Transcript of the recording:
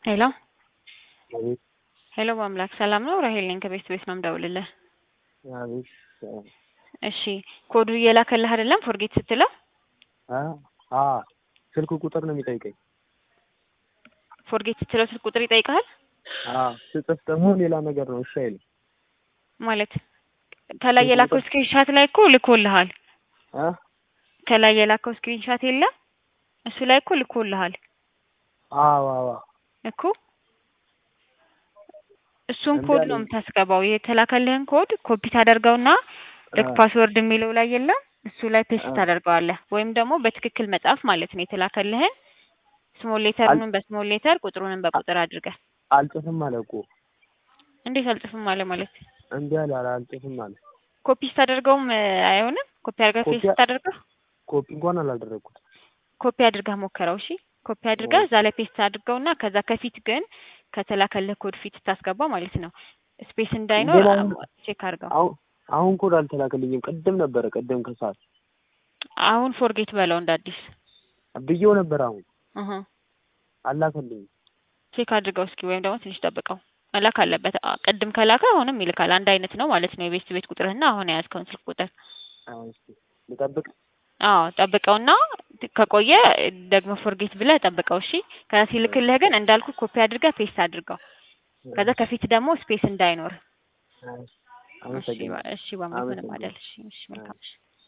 ሄሎ አቤት ሄሎ በአምላክ ሰላም ነው? ራሄል ነኝ ከቤት ቤት ነው የምደውልልህ። አቤት እሺ ኮዱ እየላከልህ አይደለም ፎርጌት ስትለው አ አ ስልክ ቁጥር ነው የሚጠይቀኝ። ፎርጌት ስትለው ስልክ ቁጥር ይጠይቃል አ ስጽፍ ደግሞ ሌላ ነገር ነው። እሺ አይልም ማለት ከላይ የላከው ስክሪንሻት ላይ እኮ ልኮልሃል። አ ከላይ የላከው ስክሪንሻት የለም እሱ ላይ እኮ ልኮልሃል አዎ አዎ እኮ እሱን እንዴ ኮድ አለኝ። ነው የምታስገባው። የተላከልህን ኮድ ኮፒ ታደርገውና ልክ አ ፓስወርድ የሚለው ላይ የለም እሱ ላይ ፔስት አ ታደርገዋለህ። ወይም ደግሞ በትክክል መጻፍ ማለት ነው። የተላከልህን ስሞል አል ሌተሩንም በስሞል ሌተር ቁጥሩንም በቁጥር አድርገህ አልጽፍም አለ እኮ እንዴት አልጽፍም አለ ማለት እንዴ አለ አለ አልጽፍም አለ። ኮፒ ስታደርገውም እ፣ አይሆንም። ኮፒ አድርገህ ኮፒ ፔስት ስታደርገው ኮፒ እንኳን አላደረኩት። ኮፒ አድርገህ ሞከረው። እሺ ኮፒ አድርገህ እዛ ላይ ፔስት አድርገውና ከዛ ከፊት ግን ከተላከልህ ኮድ ፊት ስታስገባ ማለት ነው ስፔስ እንዳይኖር ግን አ- አሁን ቼክ አድርገው። አሁን አሁን ኮድ አልተላከልኝም። ቅድም ነበረ ቅድም ከሰዓት አሁን ፎርጌት በለው እንደ አዲስ ብዬው ነበር። አሁን እህ አላከልኝም። ቼክ አድርገው እስኪ፣ ወይም ደግሞ ትንሽ ጠብቀው። መላክ አለበት። አ፣ ቅድም ከላከ አሁንም ይልካል። አንድ አይነት ነው ማለት ነው የቤት ቤት ቁጥርህና አሁን የያዝከውን ስልክ ቁጥር። አዎ እስኪ ልጠብቅ። አዎ ጠብቀውና ት- ከቆየ ደግሞ ፎርጌት ብለህ ጠብቀው። እሺ ከዛ ሲልክልህ ግን እንዳልኩ ኮፒ አድርገህ ፔስት አድርገው። ከዛ ከፊት ደግሞ ስፔስ እንዳይኖር። አዎ፣ እሺ አመሰግናለሁ ባ- እሺ በአምላክ ምንም አመሰግናለሁ። አይደል። እሺ እሺ መልካም እሺ